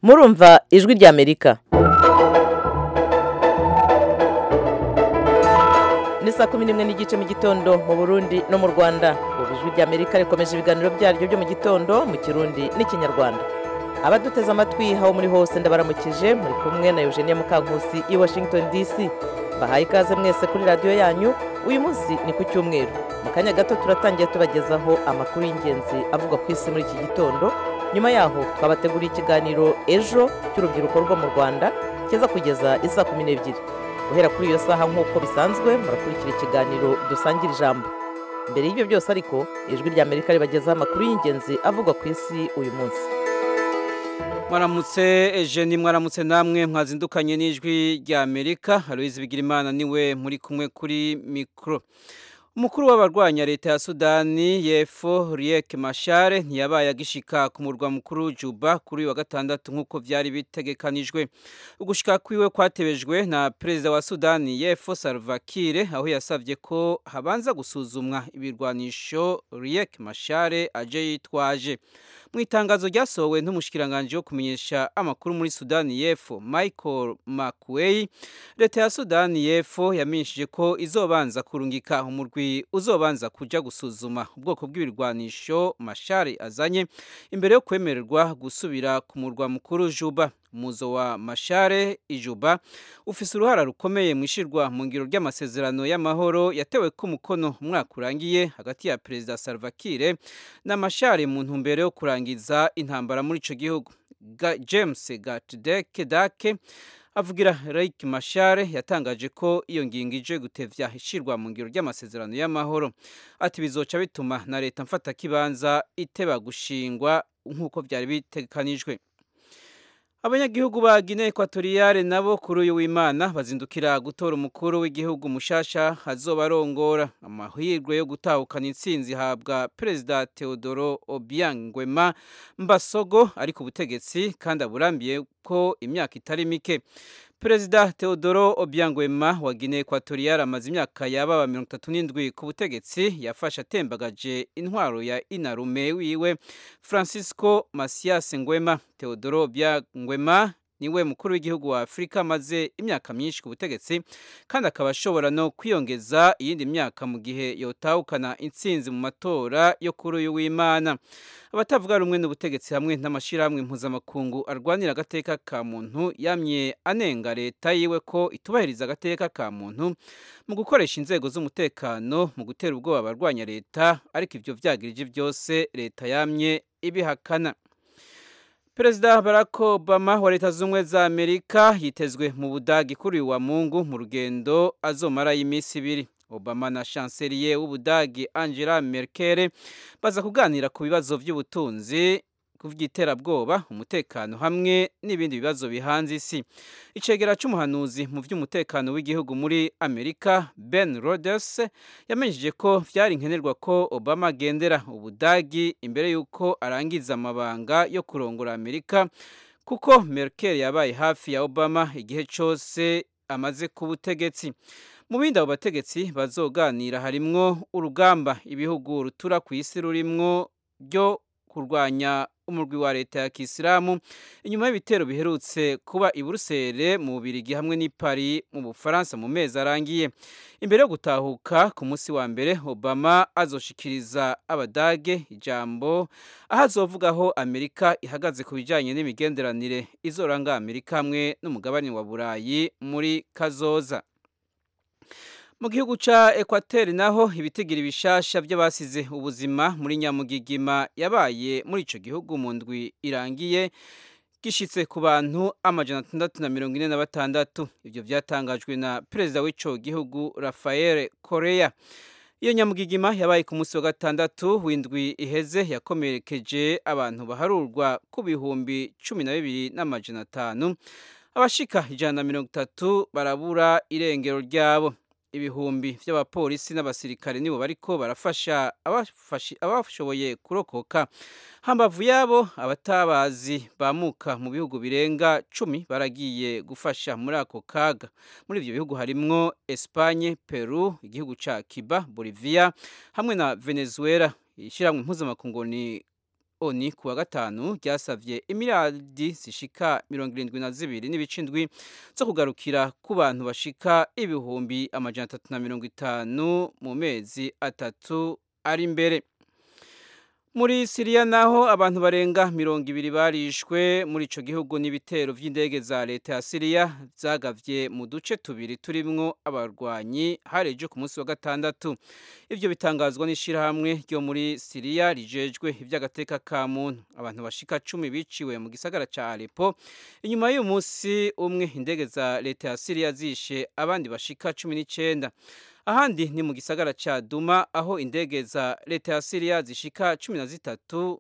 murumva ijwi ry'amerika ni saa kumi n'imwe n'igice mu gitondo mu burundi no mu rwanda ubu ijwi ry'amerika rikomeje ibiganiro byaryo byo mu gitondo mu kirundi n'ikinyarwanda abaduteze amatwi aho muri hose ndabaramukije muri kumwe na eugenie mukankusi i washington dc bahaye ikaze mwese kuri radiyo yanyu uyu munsi ni ku cyumweru mu kanya gato turatangira tubagezaho amakuru y'ingenzi avugwa ku isi muri iki gitondo nyuma yaho twabateguriye ikiganiro ejo cy'urubyiruko rwo mu rwanda kiza kugeza isa kumi n'ebyiri guhera kuri iyo saha nk'uko bisanzwe murakurikira ikiganiro dusangira ijambo mbere y'ibyo byose ariko ijwi rya amerika ribagezaho amakuru y'ingenzi avugwa ku isi uyu munsi mwaramutse ejeni mwaramutse namwe mwazindukanye n'ijwi rya amerika aloyizi bigirimana niwe muri kumwe kuri mikoro umukuru w'abarwanya leta ya sudani y'epfo riek mashare ntiyabaye agishika ku murwa mukuru juba kuri uyu wa gatandatu nk'uko byari bitegekanijwe ugushika kwiwe kwatebejwe na perezida wa sudani y'epfo salva kiir aho yasabye ko habanza gusuzumwa ibirwanisho riek mashare aje yitwaje mu itangazo ryasohowe n'umushikiranganji wo kumenyesha amakuru muri sudani y'epfo michael makuweyi leta ya sudani y'epfo yamenyeshije ko izobanza kurungika umurwi uzobanza kujya gusuzuma ubwoko bw'ibirwanisho mashari azanye imbere yo kwemererwa gusubira ku murwa mukuru juba muzo wa mashare ijuba ufise uruhara rukomeye mu ishirwa mu ngiro ry'amasezerano y'amahoro yatewe ku mukono umwaka urangiye hagati ya perezida Salva Kiir na mashare mu ntumbero yo kurangiza intambara muri ico gihugu James Gatdeke Dake avugira Riek Machar yatangaje ko iyo ngingo ije gutevya ishirwa mu ngiro ry'amasezerano y'amahoro ati bizoca bituma na leta mfata kibanza iteba gushingwa nk'uko byari bitekanijwe abanyagihugu ba Guinea Equatoriale nabo kuri uyu w'Imana bazindukira gutora umukuru w'igihugu mushasha azobarongora amahirwe yo gutahukana intsinzi habwa perezida Teodoro Obiang Nguema Mbasogo ari ku butegetsi kandi aburambiye ko imyaka itari mike perezida Teodoro Obiang Nguema wa Guinea Equatoriale amaze imyaka yaba 37 ku butegetsi yafashe atembagaje intwaro ya inarume wiwe Francisco Macias Nguema Teodoro Obiang Nguema niwe mukuru w'igihugu wa Afurika maze imyaka myinshi ku butegetsi kandi akaba ashobora no kwiyongeza iyindi myaka mu gihe yotahukana intsinzi mu matora yo kuri uyu w'Imana abatavuga rumwe n'ubutegetsi hamwe n'amashirahamwe mpuzamakungu arwanira agateka ka muntu yamye anenga leta yiwe ko itubahiriza agateka ka muntu mu gukoresha inzego z'umutekano mu gutera ubwoba abarwanya leta ariko ibyo byagirije byose leta yamye ibihakana perezida barack obama wa leta z'ubumwe za amerika yitezwe mu budage kuri wa mungu mu rugendo azomarayo iminsi ibiri obama na chancelier w'ubudage angela merkel baza kuganira ku bibazo by'ubutunzi by'iterabwoba umutekano hamwe n'ibindi bibazo bihanze isi icegera cy'umuhanuzi mu by'umutekano w'igihugu muri amerika ben roders yamenyesheje ko byari nkenerwa ko obama agendera ubudagi imbere y'uko arangiza amabanga yo kurongora amerika kuko merkel yabaye hafi ya obama igihe cyose amaze ku butegetsi mu bindi abo bategetsi bazoganira harimwo urugamba ibihugu rutura ku isi rurimwo byo kurwanya umurwi wa leta ya kisilamu inyuma y'ibitero biherutse kuba i buruseli mu bubirigi hamwe n'i Paris mu bufaransa mu mezi arangiye imbere yo gutahuka ku munsi wa mbere obama azoshikiriza abadage ijambo aho azovugaho amerika ihagaze ku bijyanye n'imigenderanire izoranga amerika hamwe n'umugabane wa burayi muri kazoza mu gihugu cya ekwateri naho ibitigira ibishasha by'abasize ubuzima muri nyamugigima yabaye muri icyo gihugu mu ndwi irangiye gishyitse ku bantu amajana atandatu na mirongo ine na batandatu ibyo byatangajwe na perezida w'icyo gihugu rafael korea iyo nyamugigima yabaye ku munsi wa gatandatu w'indwi iheze yakomerekeje abantu baharurwa ku bihumbi cumi na bibiri n'amajana atanu abashika ijana na mirongo itatu barabura irengero ryabo ibihumbi by'abapolisi n'abasirikare nibo bariko barafasha abashoboye kurokoka hambavu yabo abatabazi bamuka mu bihugu birenga cumi baragiye gufasha muri ako kaga muri ibyo bihugu harimwo Espagne Peru igihugu ca Cuba Bolivia hamwe na Venezuela ishyirahamwe mpuzamakungu ni oni ku wa gatanu ryasabye imiradi zishika mirongo irindwi na zibiri n'ibice indwi zo kugarukira ku bantu bashika ibihumbi amajana atatu na mirongo itanu mu mezi atatu ari imbere muri siriya naho abantu barenga mirongo ibiri barishwe muri icyo gihugu n'ibitero by'indege za leta ya siriya byagabye mu duce tubiri turimwo abarwanyi hareje ku munsi wa gatandatu ibyo bitangazwa n'ishyirahamwe ryo muri siriya rijejwe iby'agateka ka muntu abantu bashika cumi biciwe mu gisagara cya alepo inyuma y'uyu munsi umwe indege za leta ya siriya zishe abandi bashika cumi n'icyenda ahandi ni mu gisagara cya duma aho indege za leta ya siriya zishika cumi na zitatu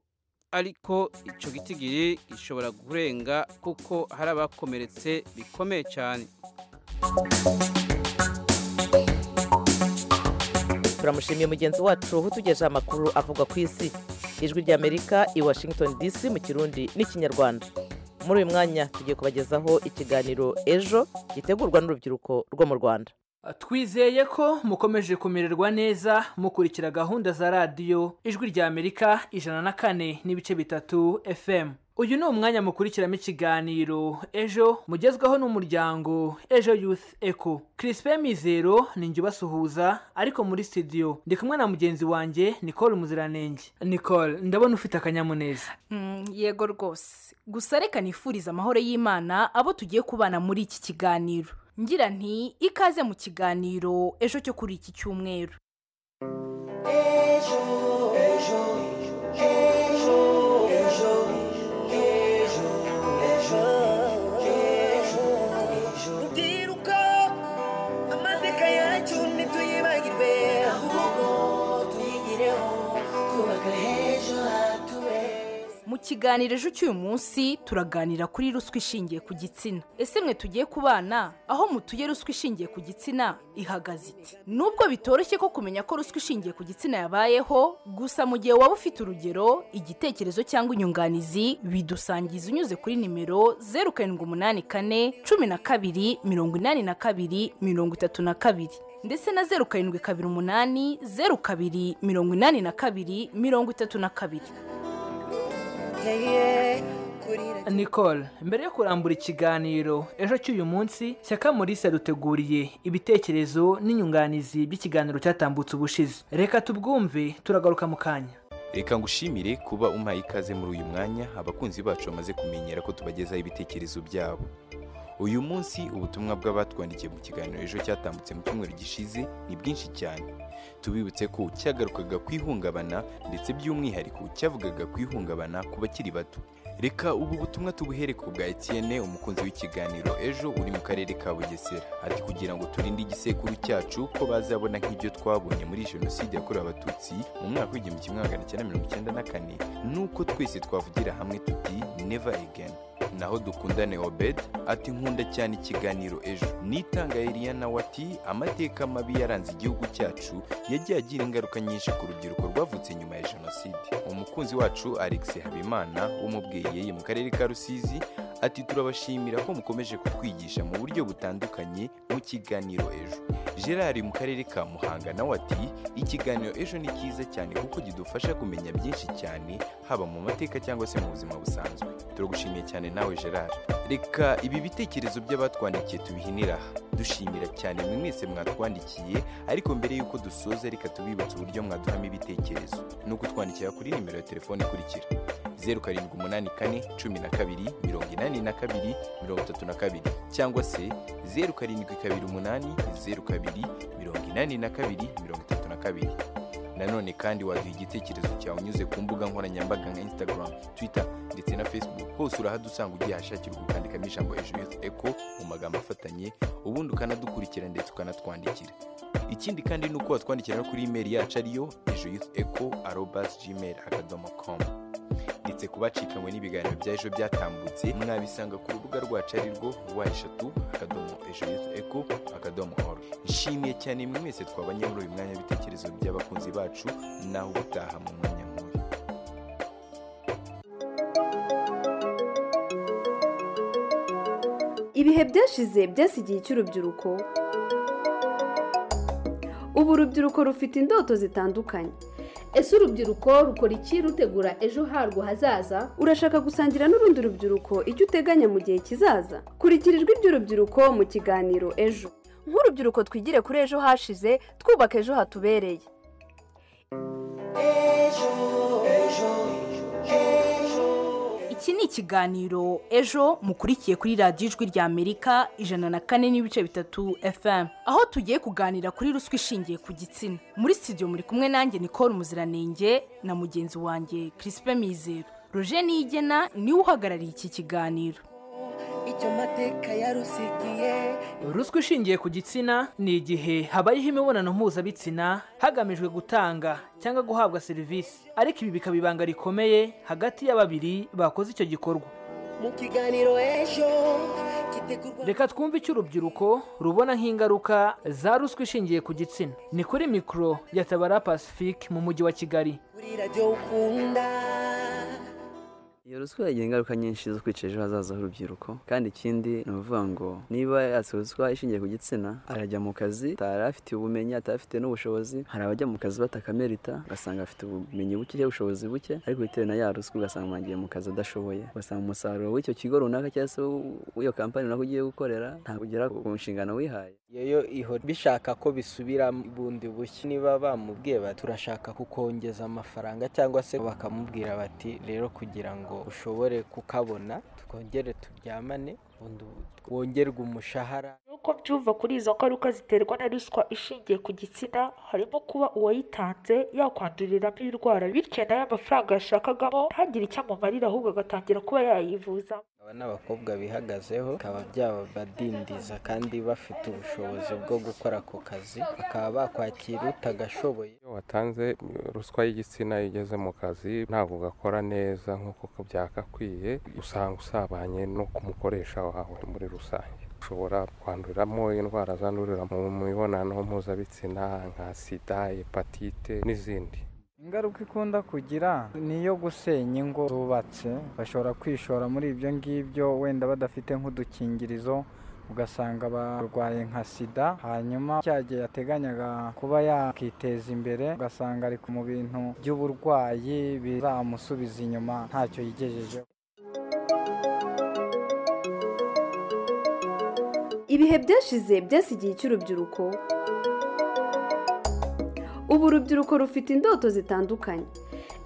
ariko icyo gitigiri gishobora kurenga kuko hari abakomeretse bikomeye cyane turamushimiye mugenzi wacu utugejeho amakuru avuga ku isi ijwi ry'amerika i washington dc mu kirundi n'ikinyarwanda muri uyu mwanya tugiye kubagezaho ikiganiro ejo gitegurwa n'urubyiruko rwo mu rwanda twizeye ko mukomeje kumererwa neza mukurikira gahunda za radiyo ijwi rya amerika ijana na kane n'ibice bitatu fm uyu ni umwanya mukurikiramo ikiganiro ejo mugezwaho n'umuryango ejo youth eco Crispin mizero ni njye ubasuhuza ariko muri studio ndi kumwe na mugenzi wanjye nicole muziranenge nicole ndabona ufite akanyamuneza Mm, yego rwose gusa reka nifurize amahoro y'imana abo tugiye kubana muri iki kiganiro ngira nti ikaze mu kiganiro ejo cyo kuri iki cyumweru rubyiruko amateka yacu ntituyibagirwe ahubwo tuyigireho twubaka h'ejo hature mu kiganiro ejo cy'uyu munsi turaganira kuri ruswa ishingiye ku gitsina ese mwe tugiye kubana aho mutuye ruswa ishingiye ku gitsina ihagaze iti nubwo bitoroshye ko kumenya ko ruswa ishingiye ku gitsina yabayeho gusa mu gihe waba ufite urugero igitekerezo cyangwa inyunganizi bidusangiza unyuze kuri nimero zeru karindwi umunani kane cumi na kabiri mirongo inani na kabiri mirongo itatu na kabiri ndetse na zeru karindwi kabiri umunani zeru kabiri mirongo inani na kabiri mirongo itatu na kabiri nicole mbere yo kurambura ikiganiro ejo cy'uyu munsi shyaka maurice yaduteguriye ibitekerezo n'inyunganizi by'ikiganiro cyatambutse ubushize reka tubwumve turagaruka mu kanya reka ngushimire kuba umpaye ikaze muri uyu mwanya abakunzi bacu bamaze kumenyera ko tubagezaho ibitekerezo byabo uyu munsi ubutumwa bw'abatwandikiye mu kiganiro ejo cyatambutse mu cyumweru gishize ni bwinshi cyane tubibutse ko cyagarukaga ku ihungabana ndetse by'umwihariko cyavugaga ku ihungabana ku bakiri bato reka ubu butumwa tubuhere ku bwa etienne umukunzi w'ikiganiro ejo uri mu karere ka bugesera ati kugira ngo turinde igisekuru cyacu ko bazabona nk'ibyo twabonye muri jenoside yakorewe abatutsi mu mwaka w'igihumbi kimwe magana cyenda mirongo icyenda na kane nuko twese twavugira hamwe tuti never again naho dukundane obed ati nkunda cyane ikiganiro ejo nitanga Eliana nawe ati amateka mabi yaranze igihugu cyacu yagiye agira ingaruka nyinshi ku rubyiruko rwavutse nyuma ya jenoside umukunzi wacu alex habimana w'umubweyeye mu karere ka rusizi ati turabashimira ko mukomeje kutwigisha mu buryo butandukanye mu kiganiro ejo gerard mu karere ka muhanga nawe ati ikiganiro ejo ni cyiza cyane kuko kidufasha kumenya byinshi cyane haba mu mateka cyangwa se mu buzima busanzwe turagushimiye cyane nawe gerard reka ibi bitekerezo by'abatwandikiye tubihinira aha dushimira cyane mwe mwese mwatwandikiye ariko mbere y'uko dusoza reka tubibutse uburyo mwaduhamo ibitekerezo ni ukutwandikira kuri nimero ya telefone ikurikira zeru karindwi umunani kane cumi na kabiri mirongo inani na kabiri mirongo itatu na kabiri cyangwa se zeru karindwi kabiri umunani zeru kabiri mirongo inani na kabiri mirongo itatu na kabiri nanone kandi waduha igitekerezo cyawe unyuze ku mbuga nkoranyambaga nka instagram twitter ndetse na facebook hose urahadusanga ugiye ahashakirwa ukandikamo ijambo ejo youth eco mu magambo afatanye ubundi ukanadukurikira ndetse ukanatwandikira ikindi kandi ni uko watwandikira no kuri imeri yacu ariyo ejo youth eco arobas gmail akadomo com ndetse ku bacikanywe n'ibiganiro bya ejo byatambutse mwabisanga ku rubuga rwacu ari rwo rwa eshatu akadomo ejo yufu eko akadomo oru nshimiye cyane mwe mwese twabanye muri uyu mwanya w'ibitekerezo by'abakunzi bacu naho ubutaha mu mwanya nk'uyu ibihe byashize byasigiye icy'urubyiruko ubu urubyiruko rufite indoto zitandukanye ese urubyiruko rukora iki rutegura ejo harwo hazaza urashaka gusangira n'urundi rubyiruko icyo uteganya mu gihe kizaza kurikira ijwi ry'urubyiruko mu kiganiro ejo nk'urubyiruko twigire kuri ejo hashize twubaka ejo hatubereye iki ni ikiganiro ejo mukurikiye kuri radiyo ijwi rya amerika ijana na kane n'ibice bitatu fm aho tugiye kuganira kuri ruswa ishingiye ku gitsina muri studio muri kumwe nanjye nicole muziranenge na mugenzi wanjye kirisipe mizero roje niyigena niwe uhagarariye iki kiganiro icyo mateka yarusigiye ruswa ishingiye ku gitsina ni igihe habayeho imibonano mpuzabitsina hagamijwe gutanga cyangwa guhabwa serivisi ariko ibi bikaba ibanga rikomeye hagati ya babiri bakoze icyo gikorwa mu kiganiro ejo gitegurwa reka twumve icyo urubyiruko rubona nk'ingaruka za ruswa ishingiye ku gitsina ni kuri mikoro ya tabara pacifique mu mujyi wa kigali kuri radiyo ukunda iyo ruswa yagira ingaruka nyinshi zo kwica ejo hazaza h'urubyiruko kandi ikindi ni ukuvuga ngo niba yatse ruswa ishingiye ku gitsina arajya mu kazi atari afite ubumenyi atari afite n'ubushobozi hari abajya mu kazi batakamerita ugasanga afite ubumenyi buke cyangwa ubushobozi buke ariko bitewe na ya ruswa ugasanga agiye mu kazi adashoboye ugasanga umusaruro w'icyo kigo runaka cyangwa se w'iyo kampani runaka ugiye gukorera ntabwo ugera ku nshingano wihaye yoyo ihora bishaka ko bisubira bundi bushya niba bamubwiye bati turashaka kukongeza amafaranga cyangwa se bakamubwira bati rero kugira ngo ushobore kukabona twongere turyamane bundi wongerwe umushahara nk'uko byumva kuri izo ngaruka ziterwa na ruswa ishingiye ku gitsina harimo kuba uwayitanze yakwanduriramo indwara bityo nayo amafaranga yashakagamo ntagire icyo amumarira ahubwo agatangira kuba yayivuza aba ni abakobwa bihagazeho bikaba byabadindiza kandi bafite ubushobozi bwo gukora ako kazi bakaba bakwakira utagashoboye iyo watanze ruswa y'igitsina iyo ugeze mu kazi ntabwo ugakora neza nk'uko byagakwiye usanga usabanye no kumukoresha wawe muri rusange ushobora kwanduriramo indwara zandurira mu mibonano mpuzabitsina nka sida hepatite n'izindi ingaruka ikunda kugira ni iyo gusenya ingo zubatse bashobora kwishora muri ibyo ngibyo wenda badafite nk'udukingirizo ugasanga barwaye nka sida hanyuma cya gihe yateganyaga kuba yakiteza imbere ugasanga ari mu bintu by'uburwayi bizamusubiza inyuma ntacyo yigejejeho ibihe byashize byasigiye icy'urubyiruko ubu urubyiruko rufite indoto zitandukanye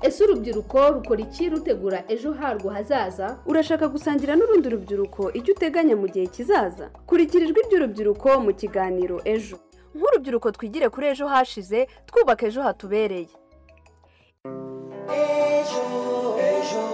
ese urubyiruko rukora iki rutegura ejo harwo hazaza urashaka gusangira n'urundi rubyiruko icyo uteganya mu gihe kizaza kurikira ijwi ry'urubyiruko mu kiganiro ejo nk'urubyiruko twigire kuri ejo hashize twubaka ejo hatubereye ejo ejo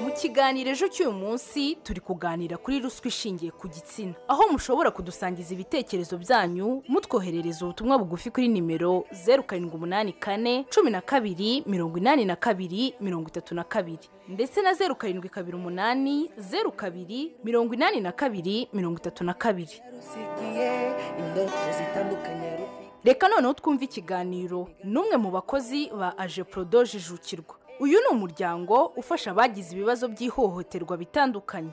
mu kiganiro ejo cy'uyu munsi turi kuganira kuri ruswa ishingiye ku gitsina aho mushobora kudusangiza ibitekerezo byanyu mutwoherereza ubutumwa bugufi kuri nimero zeru karindwi umunani kane cumi na kabiri mirongo inani na kabiri mirongo itatu na kabiri ndetse na zeru karindwi kabiri umunani zeru kabiri mirongo inani na kabiri mirongo itatu na kabiri yarusigiye indoto zitandukanye rufite reka noneho twumve ikiganiro n'umwe mu bakozi ba aje porodo jijukirwa uyu ni umuryango ufasha abagize ibibazo by'ihohoterwa bitandukanye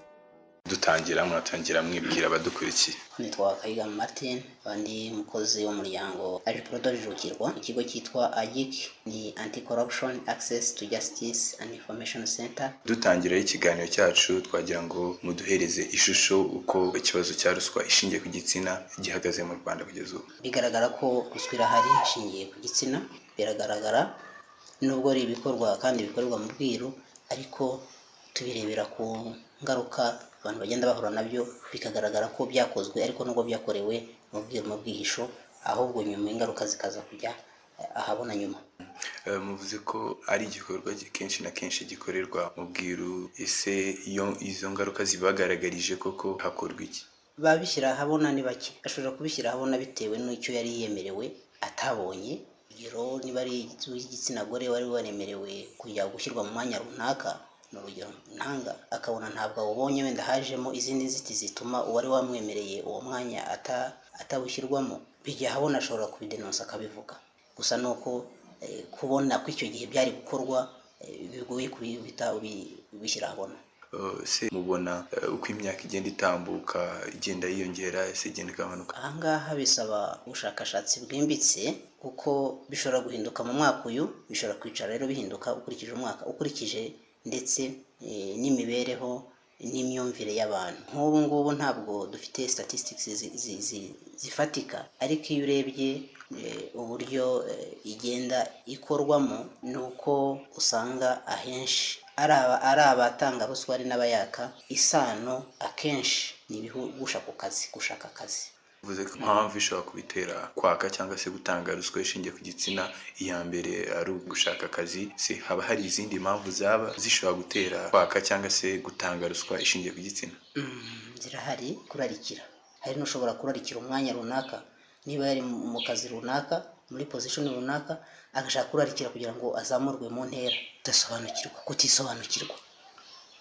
dutangira muratangira mwibwira abadukurikiye nitwa kayiga martin ndi umukozi w'umuryango ajiporodo jurukirwa ikigo cyitwa agic ni anti corruption access to justice and information center dutangira ikiganiro cyacu twagira ngo muduhereze ishusho uko ikibazo cya ruswa ishingiye ku gitsina gihagaze mu rwanda kugeza ubu bigaragara ko ruswa irahari ishingiye ku gitsina biragaragara nubwo ari ibikorwa kandi bikorerwa mu bwiru ariko tubirebera ku ngaruka abantu bagenda bahura nabyo bikagaragara ko byakozwe ariko nubwo byakorewe mu bwiru mu bwihisho ahubwo nyuma ingaruka zikaza kujya ahabona nyuma Eh, muvuze ko ari igikorwa gi- kenshi na kenshi gikorerwa mu bwiru ese iyo izo ngaruka zibagaragarije koko hakorwa iki babishyira ahabona ni bake ashobora kubishyira ahabona bitewe n'icyo yari yemerewe atabonye urugero niba ari igitsina gore wari waremerewe kujya gushyirwa mu mwanya runaka ni urugero ntanga akabona ntabwo awubonye wenda hajemo izindi nziti zituma uwari wamwemereye uwo mwanya ata- atawushyirwamo bijya ahabona ashobora kubidenonsa akabivuga gusa ni uko eh, kubona ko icyo gihe byari gukorwa eh, bigoye kubihita ubi- ubishyira ahabona eh, se mubona eh, uko imyaka igenda itambuka igenda yiyongera se igenda igabanuka ahangaha bisaba ubushakashatsi bwimbitse kuko bishobora guhinduka mu mwaka uyu bishobora kwicara rero bihinduka ukurikije umwaka ukurikije ndetse eh, n'imibereho n'imyumvire y'abantu nk'ubu ngubu ntabwo dufite statistics zi- zi- zi- zifatika ariko iyo urebye eh, uburyo eh, igenda ikorwamo ni uko usanga ahenshi ari aba- ari abatanga ruswa ari n'abayaka isano akenshi ni ibihugusha ku kazi gushaka akazi bivuze ko impamvu ishobora kubitera kwaka cyangwa se gutanga ruswa ishingiye ku gitsina iya mbere ari ugushaka akazi se haba hari izindi mpamvu zaba zishobora gutera kwaka cyangwa se gutanga ruswa ishingiye ku gitsina Mm, zirahari kurarikira hari n'ushobora kurarikira umwanya runaka niba yari mu mu kazi runaka muri position runaka agashaka kurarikira kugira ngo azamurwe mu ntera kudasobanukirwa kutisobanukirwa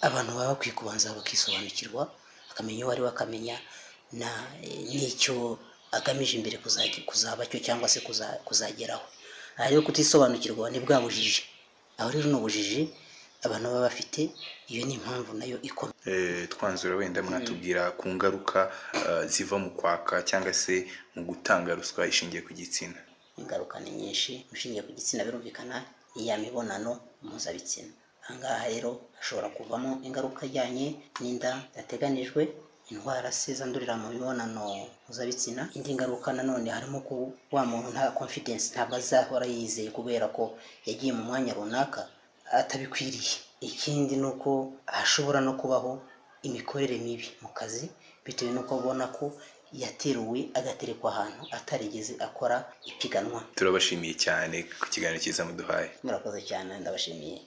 abantu baba bakwiye kubanza bakisobanukirwa akamenya uwo ari we akamenya na- eh, n'icyo agamije imbere kuzagira- kuzaba cyo cyangwa se kuza- kuzageraho aha rero kutisobanukirwa ni bwa bujiji aho rero ni ubujiji abantu baba bafite iyo ni impamvu nayo ikomeye Eh, twanzura wenda mwatubwira ku ngaruka eh, ziva mu kwaka cyangwa se mu gutanga ruswa ishingiye ku gitsina ingaruka ni nyinshi ushingiye ku gitsina birumvikana iya mibonano mpuzabitsina ahangaha rero hashobora kuvamo ingaruka ijyanye n'inda zidateganijwe indwara se zandurira mu mibonano mpuzabitsina indi ngaruka nanone harimo ko wa muntu nta confidence ntabwo azahora yizeye kubera ko yagiye mu mwanya runaka atabikwiriye ikindi ni uko hashobora no kubaho imikorere mibi mu kazi bitewe n'uko abona ko yateruwe agaterekwa ahantu atarigeze akora ipiganwa turabashimiye cyane ku kiganiro cyiza muduhaye murakoze cyane ndabashimiye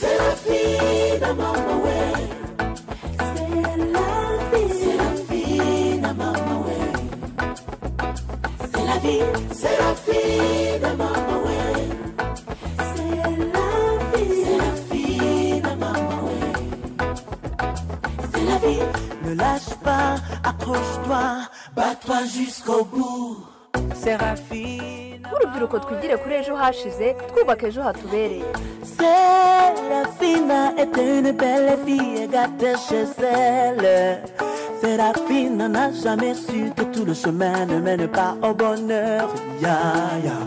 Serafina mama we Serafina Serafina mama we C'est la vie Serafina mama we Serafina Serafina mama we C'est la vie Ne lâche pas accroche-toi bats-toi jusqu'au bout Serafina nk'urubyiruko twigire kuri ejo hashize twubaka ejo hatubereye Séraphina était une belle fille gâtée chez elle. Séraphine n'a jamais su que tout le chemin ne mène pas au bonheur. Ya, ya.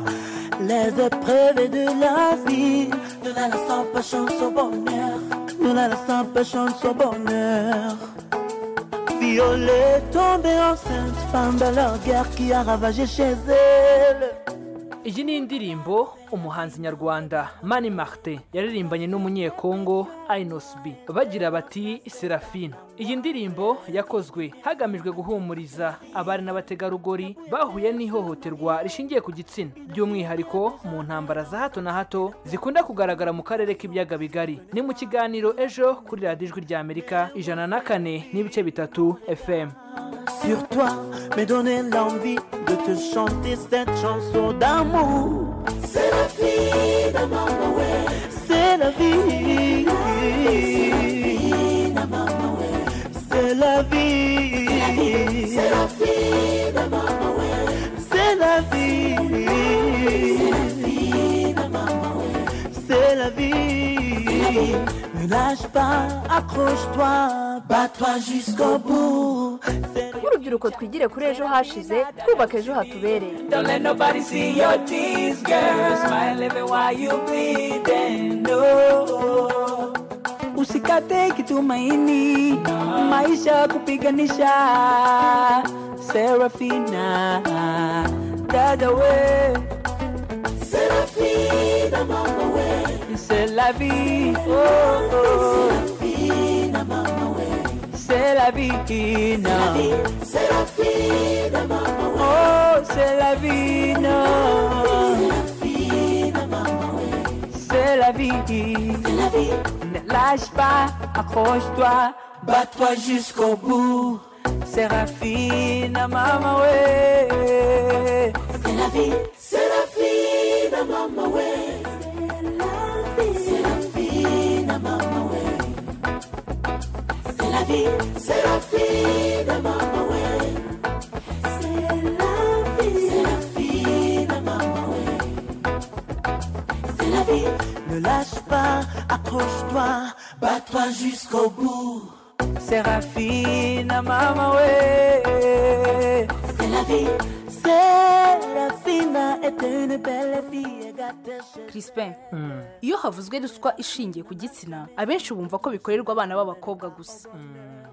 Les épreuves de la vie ne la laissent pas chance au bonheur. Ne la laissent pas chance au bonheur. Violée tombée enceinte pendant leur guerre qui a ravagé chez elle. iyi ni indirimbo umuhanzi nyarwanda mani marite yaririmbanye n'umunyekongo ayinosibi bagira bati serafine iyi ndirimbo yakozwe hagamijwe guhumuriza abari n'abategarugori bahuye n'ihohoterwa rishingiye ku gitsina by'umwihariko mu ntambara za hato na hato zikunda kugaragara mu karere k'ibiyaga bigari ni mu kiganiro ejo kuri radiyo ijwi ry'amerika ijana na kane n'ibice bitatu fm sur toi me donner l'envie de te chanter cette chanson d'amour. C'est la vie de maman, C'est la vie. C'est la vie. C'est la vie de maman, C'est la vie. C'est la vie. Ne lâche pas, accroche-toi, bats-toi jusqu'au bout. nk'urubyiruko twigire kuri ejo hashize twubaka ejo hatubereye Don't let nobody see your tears, girl. Smile even while you bleeding. No. usikate kitumaini maisha kupiganisha serafina dada we serafina mama we c'est la vie oh, oh. serafina mama we c'est la vie non serafina mama we oh c'est la vie non serafina mama we c'est la vie. Ne lâche pas, accroche-toi, bats-toi jusqu'au bout. Séraphine, maman, ouais. C'est la vie, c'est la vie de maman, ouais. C'est la vie, c'est la vie de maman, ouais. C'est la vie, c'est la vie de maman, ouais. C'est la vie, c'est la vie de maman, ouais. C'est la vie, ne lâche pas, accroche-toi, bats-toi jusqu'au bout. Serafina mama we C'est la vie, Serafina était une belle fille, elle gâtait chez Crispin iyo havuzwe ruswa ishingiye ku gitsina abenshi bumva ko bikorerwa abana b'abakobwa gusa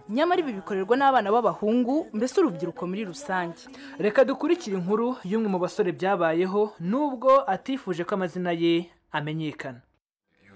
nyamara ibi bikorerwa n'abana b'abahungu mbese urubyiruko muri rusange reka dukurikire inkuru y'umwe mu basore byabayeho nubwo atifuje ko amazina ye amenyekana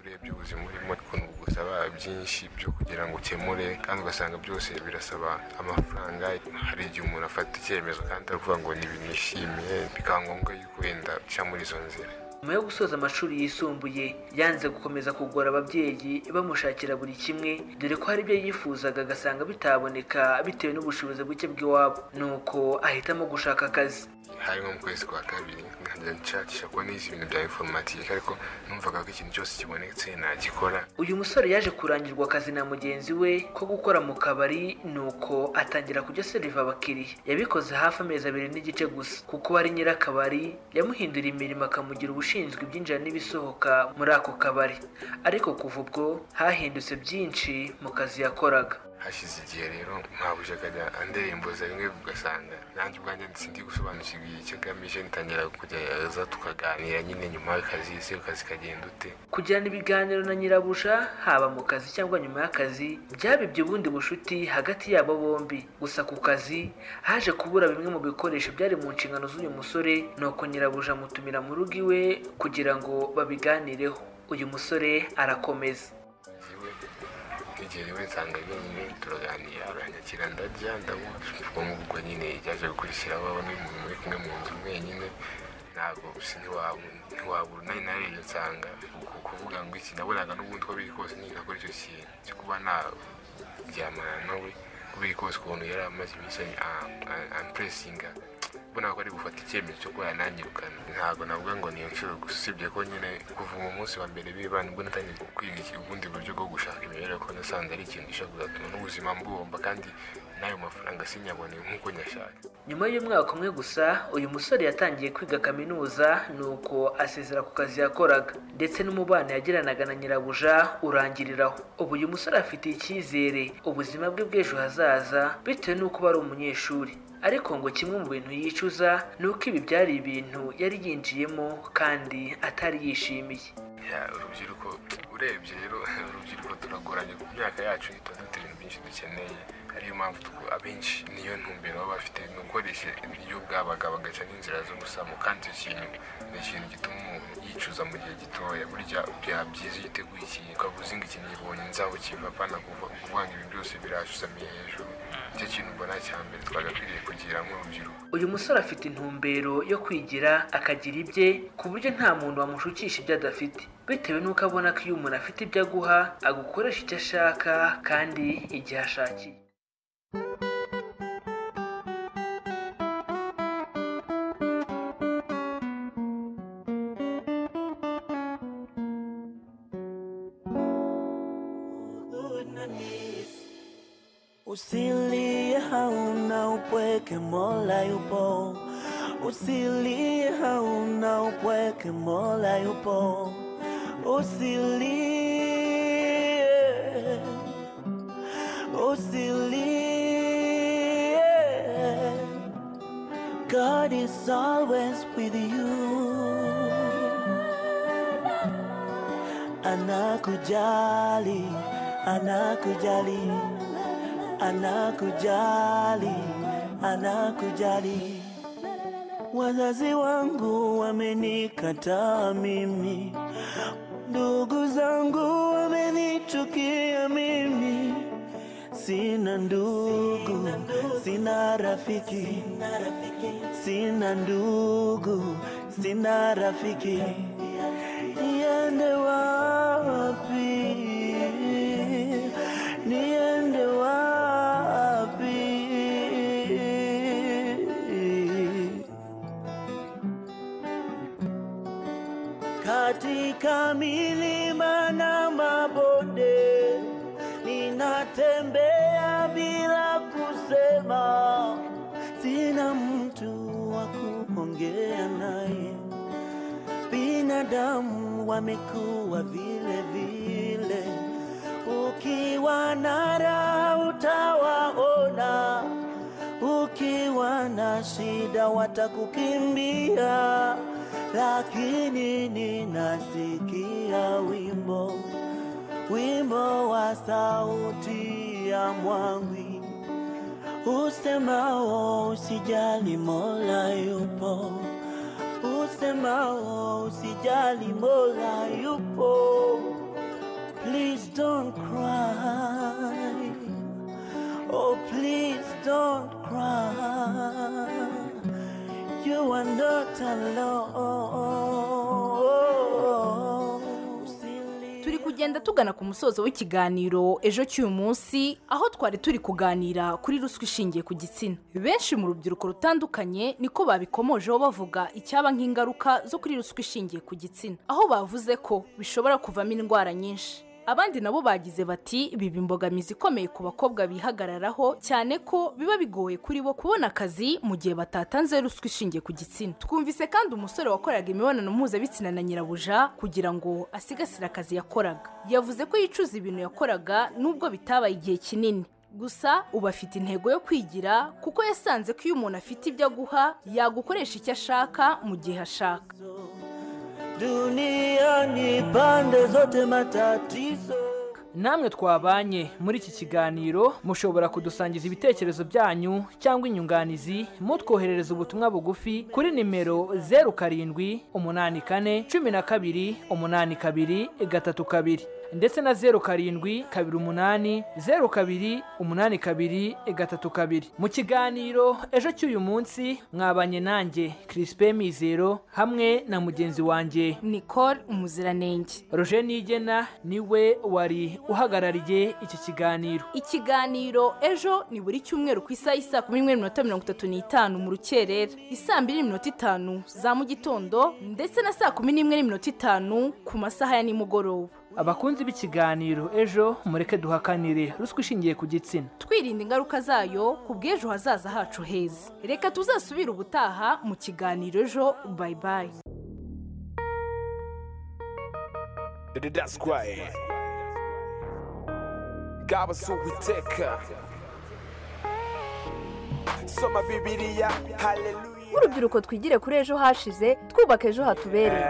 urebye ubuzima urimo ukuntu bugusaba byinshi byo kugira ngo ukemure kandi ugasanga byose birasaba amafaranga hari igihe umuntu afata icyemezo kandi aravuga ngo ntibinishimiye bikaba ngombwa yuko wenda uca muri izo nzira nyuma yo gusoza amashuri yisumbuye yanze gukomeza kugora ababyeyi bamushakira buri kimwe dore ko hari ibyo yifuzaga agasanga bitaboneka bitewe n'ubushobozi buke bw'iwabo nuko ahitamo gushaka akazi hari nko mu kwezi kwa kabiri nkajya nshakisha kuba nize ibintu bya informatike ariko numvaga ko ikintu cyose kibonetse nagikora uyu musore yaje kurangirwa akazi na mugenzi we ko gukora mu kabari nuko atangira kujya seriva abakiriya yabikoze hafi amezi abiri n'igice gusa kuko wari nyirakabari yamuhindura imirimo akamugira ubushinzwe ibyinjira n'ibisohoka muri ako kabari ariko kuva ubwo hahindutse byinshi mu kazi yakoraga hashize igihe rero nkabuja akajya andiremboza bimwe ugasanga nanjye ubwanjye sindi gusobanukirwa icyo ngamije ntangira kujyaza tukaganira nyine nyuma y'akazi ese akazi kagenda ute kugirana ibiganiro na nyirabuja haba mu kazi cyangwa nyuma y'akazi byabibye ubundi bucuti hagati yabo bombi gusa ku kazi haje kubura bimwe mu bikoresho byari mu nshingano z'uyu musore nuko nyirabuja amutumira mu rugo iwe kugira ngo babiganireho uyu musore arakomeza igihe rimwe nsanga nyine turaganira aranyakira ndarya ndanywa ubwo ngubwo nyine ryaje gukurikiraho bamwe mu muri kumwe mu nzu mwenyine ntabwo ntiwabura nawe narebye nsanga ku kuvuga ngo iki nabonaga n'ubundi uko biri kose nyine nakora icyo kintu cyo kuba naryamana nawe uko biri kose ukuntu yari amaze iminsi ampuresinga mbona ko ari gufata icyemezo cyo kuba yanangirukana ntabwo navuga ngo niyo nshuro gusa usibye ko nyine kuva mu munsi wa mbere b'ibana ubwo natangiye kwiga iki- ubundi buryo bwo gushaka imibereho ko nasanze ari ikintu gishobora kuzatuma n'ubuzima mbubomba kandi n'ayo mafaranga sinyabone nk'uko nyashaka nyuma y'umwaka umwe gusa uyu musore yatangiye kwiga kaminuza nuko asezera ku kazi yakoraga ndetse n'umubano yagiranaga na nyirabuja urangiriraho ubu uyu musore afitiye icyizere ubuzima bwe bw'ejo hazaza bitewe n'uko aba ari umunyeshuri ariko ngo kimwe mu bintu yicuza ni uko ibi byari ibintu yari yinjiyemo kandi atari yishimiye Ya, urubyiruko urebye rero urubyiruko turagoranye ku myaka yacu tuba dufite ibintu byinshi dukeneye ariyo mpamvu tuku- abenshi niyo ntumbero baba bafite ni ugukoresha ibiryo bwabaga bagaca n'inzira zo gusamo kandi icyo kintu ni ikintu gituma umuntu yicuza mu gihe gitoya burya byaba byiza iyo uteguye ikintu ukavuze ngo iki nkibonye nzaho kiva apana kuva kuvuga ngo ibi byose birashusamiye hejuru nicyo kintu mbona cya mbere twagakwiriye kugira nk'urubyiruko uyu musore afite intumbero yo kwigira akagira ibye ku buryo nta muntu wamushukisha ibyo adafite bitewe n'uko abona ko iyo umuntu afite ibyo aguha agukoresha icyo ashaka kandi igihe ashakiye Usilie hauna upweke, Mola yupo. Usilie hauna upweke, Mola yupo. Usilie, usilie. God is always with you. Anakujali, anakujali, anakujali, anakujali. Wazazi wangu wamenikataa mimi, ndugu zangu wamenichukia mimi, sina ndugu, sina rafiki, sina ndugu, sina rafiki, niende wapi? Niende wapi? katika milima na mabonde ninatembea kuongea naye. Binadamu wamekuwa vile vile, ukiwa na raha utawaona, ukiwa na shida watakukimbia, lakini ninasikia wimbo, wimbo wa sauti ya mwangwi usemao usijali mola yupo usemao usijali mola yupo please don't cry oh please don't cry you are not alone turi kugenda tugana ku musozo w'ikiganiro ejo cy'uyu munsi aho twari turi kuganira kuri ruswa ishingiye ku gitsina benshi mu rubyiruko rutandukanye niko babikomojeho bavuga icyaba nk'ingaruka zo kuri ruswa ishingiye ku gitsina aho bavuze ko bishobora kuvamo indwara nyinshi abandi nabo bagize bati biba imbogamizi ikomeye ku bakobwa bihagararaho cyane ko biba bigoye kuri bo kubona akazi mu gihe batatanze ruswa ishingiye ku gitsina twumvise kandi umusore wakoraga imibonano mpuzabitsina na nyirabuja kugira ngo asigasire akazi yakoraga yavuze ko yicuza ibintu yakoraga nubwo bitabaye igihe kinini gusa ubu afite intego yo kwigira kuko yasanze ko iyo umuntu afite ibyo aguha yagukoresha icyo ashaka mu gihe ashaka duniani pande zote matatizo namwe twabanye muri iki kiganiro mushobora kudusangiza ibitekerezo byanyu cyangwa inyunganizi mutwoherereza ubutumwa bugufi kuri nimero zeru karindwi umunani kane cumi na kabiri umunani kabiri gatatu kabiri ndetse na zeru karindwi kabiri umunani zeru kabiri umunani kabiri gatatu kabiri mu kiganiro ejo cy'uyu munsi mwabanye nanjye Crispin Mizero hamwe na mugenzi wanjye Nicole Umuziranenge Roger Nigena niwe wari uhagarariye iki kiganiro ikiganiro ejo ni buri cyumweru ku isaha y'isa kumi n'imwe n'iminota mirongo itatu n'itanu mu rukerera isaa mbiri n'iminota itanu za mu gitondo ndetse na saa kumi n'imwe n'iminota itanu ku masaha ya nimugoroba abakunzi b'ikiganiro ejo mureke duhakanire ruswa ishingiye ku gitsina twirinda ingaruka zayo ku bw'ejo hazaza hacu heza reka tuzasubire ubutaha mu kiganiro ejo bayibayi That's right. ngaba si uwiteka soma bibiliya haleluya nk'urubyiruko twigire kuri ejo hashize twubaka ejo hatubereye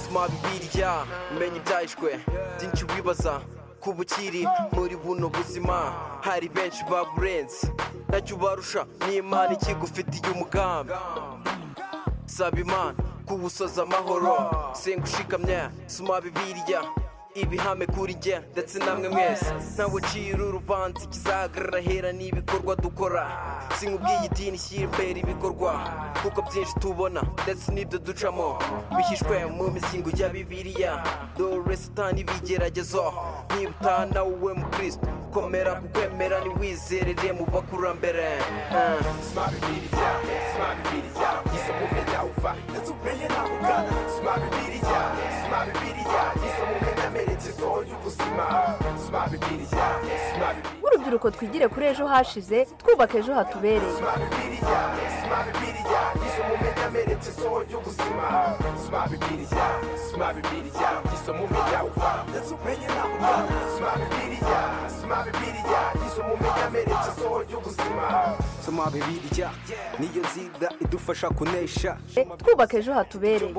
soma bibiliya umenya ibyahishwe byinshi wibaza ku bukiri muri buno buzima hari benshi baburenze nacyo ubarusha n'imana ikigufitiye umugambi saba imana kuwusoza amahoro senga ushikamye soma bibiliya ibihame kuri jye ndetse namwe mwese ntawe ucira urubanza ikizahagarara hera n'ibikorwa dukora sinkubwiye idini shyira imbere ibikorwa kuko byinshi tubona ndetse n'ibyo ducamo bishyishwe mu misingo ya bibiliya dore satani ibigeragezo niba utanawe mu kristo komera ku kwemera ntiwizerere mu bakurambere Eh. nk'urubyiruko twigire kuri ejo hashize twubaka ejo hatubereye soma bibiliya niyo nzira idufasha kunesha twubaka ejo hatubereye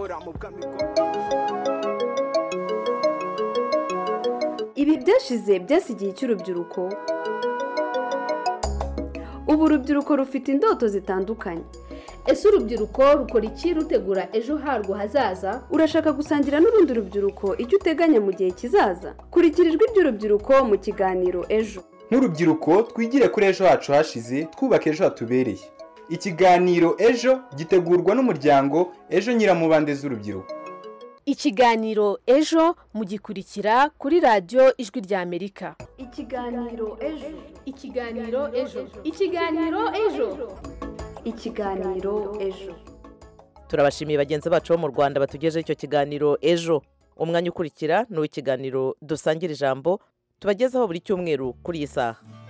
ibi byashize byasigiye icy'urubyiruko ubu urubyiruko rufite indoto zitandukanye ese urubyiruko rukora iki rutegura ejo harwo hazaza urashaka gusangira n'urundi rubyiruko icyo uteganya mu gihe kizaza kurikira ijwi ry'urubyiruko mu kiganiro ejo nk'urubyiruko twigire kuri ejo hacu hashize twubake ejo hatubereye ikiganiro ejo gitegurwa n'umuryango ejo nyiramubande z'urubyiruko ikiganiro ejo mugikurikira kuri radiyo ijwi ry'amerika ikiganiro ejo ikiganiro ejo ikiganiro ejo ikiganiro ejo turabashimiye bagenzi bacu bo mu rwanda batugejeho icyo kiganiro ejo umwanya ukurikira ni uw'ikiganiro dusangira ijambo tubagezaho buri cyumweru kuri iyi saha